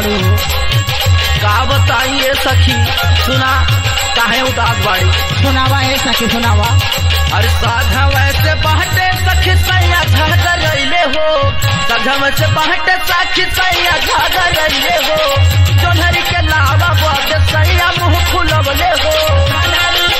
बाड़ू का बताइए सखी सुना काहे उदास बाड़ी सुनावा है सखी सुनावा अरे साधा वैसे बाटे सखी सैया झागा रैले हो साधा वैसे बाटे सखी सैया झागा रैले हो जोनहरी के लावा बाटे सैया मुंह फुलवले हो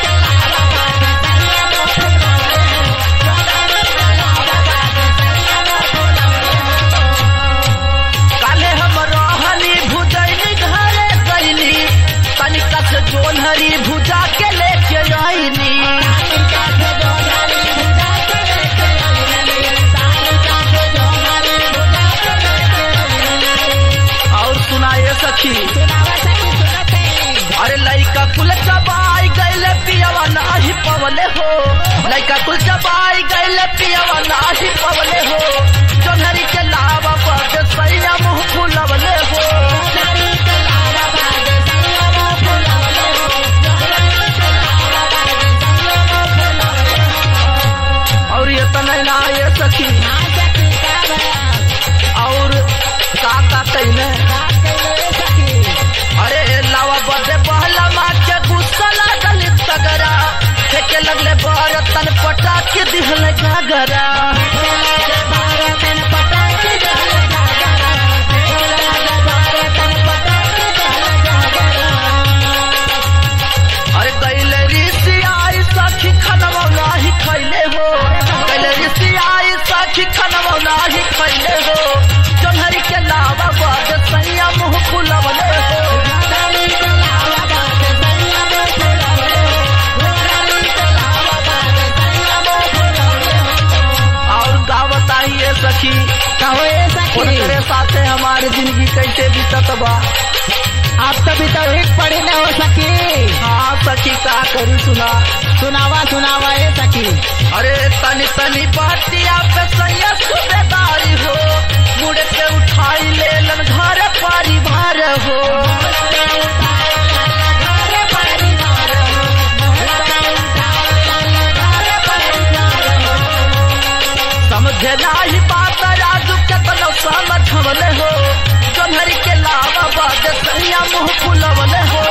काले हम रहनी भुजैनी घरे गईली तनिका से जोनहरी भुजा के लेके आईनी और सुनाए सखी अरे लइका कुल चबाई गैले पियवा नाही पवले हो लइका कुल चबाई गैले पियवा नाही पवले हो जोनहरी के लावा बाटे सैया मुंह फुलवले हो और ये तने ना ये सखी और का का कइले अरे लावा बदे बहला मार के गुस्सा लागल तगरा फेंके लगले बरतन पटा के दिहले घाघरा अरे कैले ऋषि आई सखी खनवा नाही खैले हो कैले ऋषि आई सखी खनवा नाही खैले हो जोनहरी के लावा बाद सैया मुंह फुलवले हो और का बताइए सखी कहो ये सखी उनके साथे हमारी जिंदगी कैसे बीतत बा आप तभी तो एक पढ़े न हो सकी हाँ सखी का करी सुना सुनावा सुनावा ये सखी अरे तनी तनी बातिया पे सैया सुबेदारी हो मुड़ के उठाई ले लन घर परिवार हो समझे नाही बात राजू के तनो समझवले हो जोन्हरी के लावा बाद सैया मुंह फुलवले हो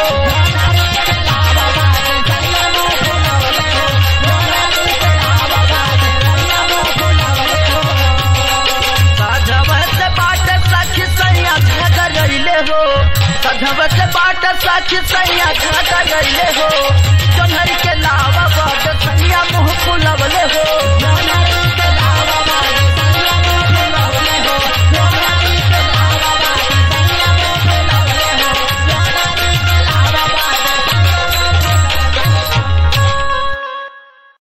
सधवत बाट सखी सैया झगड़ रैले हो सधवत बाट सखी सैया झगड़ रैले हो जोन्हरी के लावा बाट सैया मुंह फुलवले हो